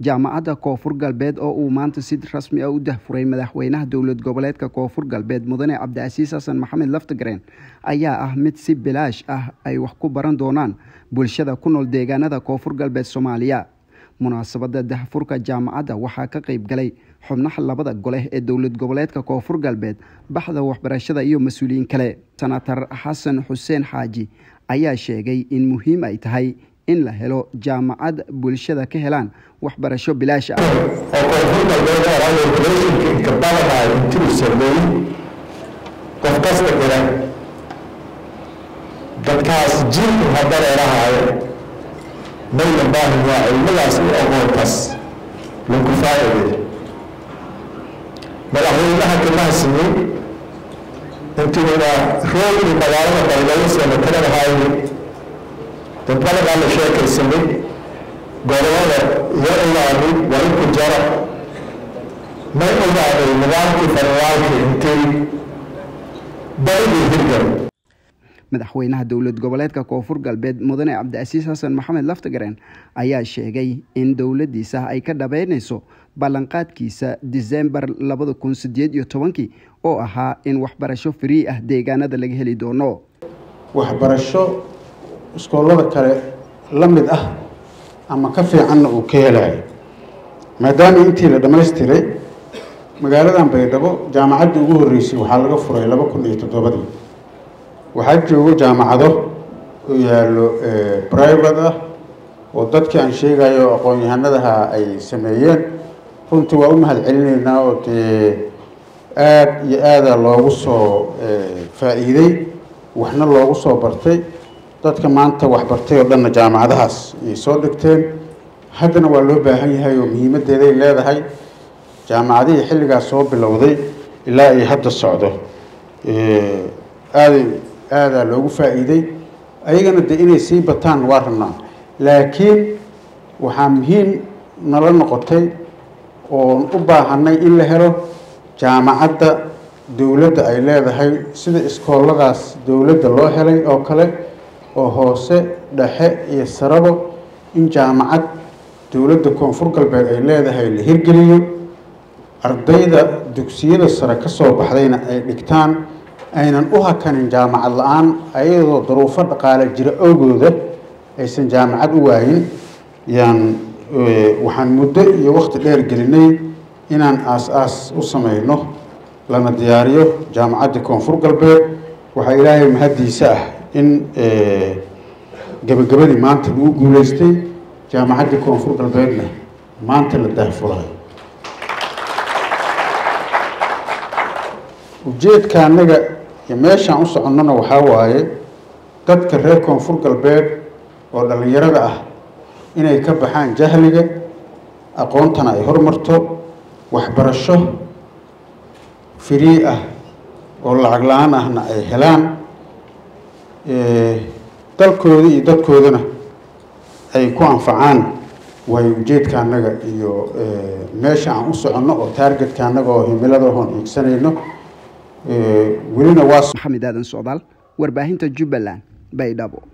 jaamacadda koonfur galbeed oo uu maanta si rasmi ah u dahfuray madaxweynaha dowlad goboleedka koonfur galbeed mudane cabdicasiis xasan maxamed laftagreen ayaa ah mid si bilaash ah ay wax ku baran doonaan bulshada ku nool deegaanada koonfur galbeed soomaaliya munaasabada dahfurka jaamacadda waxaa ka qeyb galay xubnaha labada gole ee dowlad goboleedka koonfur galbeed baxda waxbarashada iyo mas-uuliyiin kale senatar xasan xuseen xaaji ayaa sheegay in muhiim ay tahay in la helo jaamacad bulshada ka helaan waxbarasho bilaash ah oo koonfur galbeed oraayobleshinka inkabadahay intuu sameeyey qof kasta jira dadkaas jiilku hadareerahaayo mayla baahi waa cilmadaas iyo aqoontaas lagu faa'iday madaxweynaha kamaha siiyey intuuna roogii magaalada baydhabo senatarada haayay dadbaladaa la sheekaysanay gobolada iyo ogaaday waa inku jara may ogaaday nidaamkii federaalka intay barigii hirgal madaxweynaha dowlad goboleedka koonfur galbeed mudane cabdicasiis xasan maxamed laftagareen ayaa sheegay in dowladiisa ay ka dhabeyneyso ballanqaadkiisa disembar labada kun sideed iyo tobankii oo ahaa in waxbarasho free ah deegaanada laga heli doono waxbarasho iskoolada kale la mid ah ama ka fiicanna uu ka helayo maadaama intii la dhammaystiray magaaladan baydhabo jaamacaddii ugu horreysay waxaa laga furay laba kun iyo toddobadii waxaa joogo jaamacado oo yaallo private ah oo dadkii aan sheegayo aqoon-yahanadaha ay sameeyeen runtii waa u mahad celinaynaa oo dee aada iyo aada loogu soo faa-iiday waxna loogu soo bartay dadka maanta waxbartay oo dhanna jaamacadahaas ayay soo dhigteen haddana waa loo baahan yahay oo muhiimaddeeday leedahay jaamacadihii xilligaas soo bilowday ilaa ay hadda socdo aaday aadaa loogu faa-iiday ayagana dee inay sii bataan waa rabnaa laakiin waxaa muhiim nala noqotay oon u baahanay in la helo jaamacadda dowladda ay leedahay sida iskooladaas dowladda loo helay oo kale oo hoose dhexe iyo sarabo in jaamacad dowladda koonfur galbeed ay leedahay la hirgeliyo ardayda dugsiyada sare ka soo baxdayna ay dhigtaan aynan u hakanin jaamacad la-aan ayadoo daruufo dhaqaale jira oogooda aysan jaamacad u waayin yaan waxaan muddo iyo waqti dheer gelinay inaan aas-aas u sameyno lana diyaariyo jaamacaddii koonfur galbeed waxaa ilaahay mahaddiisa ah in gabagabadii maanta lagu guuleystay jaamacaddii koonfur galbeedna maanta la daahfurayo ujeedka annaga iyo meeshaan u soconnona waxaa waaye dadka reer koonfur galbeed oo dhallinyarada ah inay ka baxaan jahliga aqoontana ay hormarto waxbarasho firii ah oo lacag la-aan ahna ay helaan dalkooda iyo dadkoodana ay ku anfacaan waayo ujeedka annaga iyo meesha aan u soconno oo taargetka annaga oo himilada hoon iigsanayno welina waa maxamed aadan socdaal warbaahinta jubbaland baydhabo